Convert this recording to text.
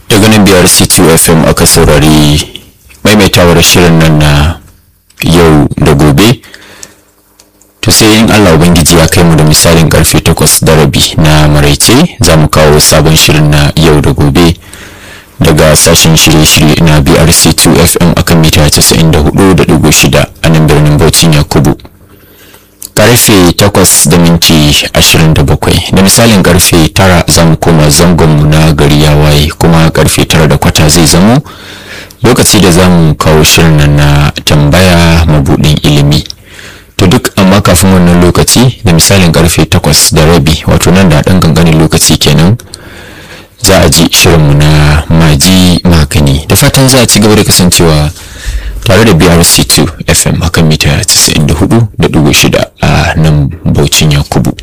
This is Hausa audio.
daga nan biyar c2 fm aka saurari maimaitawar shirin nan na yau da gobe to sai in allah ubangiji ya kai mu da misalin karfe takwas da rabi na maraice za mu kawo sabon shirin na yau da gobe daga sashen shirye-shirye na brc2 fm akan mita 94.6 a nan birnin bauchin yakubu karfe 8 da minti 27 da misalin karfe 9 za mu koma zangonmu na gari ya waye kuma karfe 9 da kwata zai zamo lokaci da za mu kawo shirin na tambaya mabudin ilimi to duk amma kafin wannan lokaci da misalin karfe 8 da rabi wato nan da ɗan ganganin lokaci kenan za a ji shirinmu na maji magani da fatan za a ci gaba da kasancewa tare da brc2 fm akan mita 94.6 a nan baucin yakubu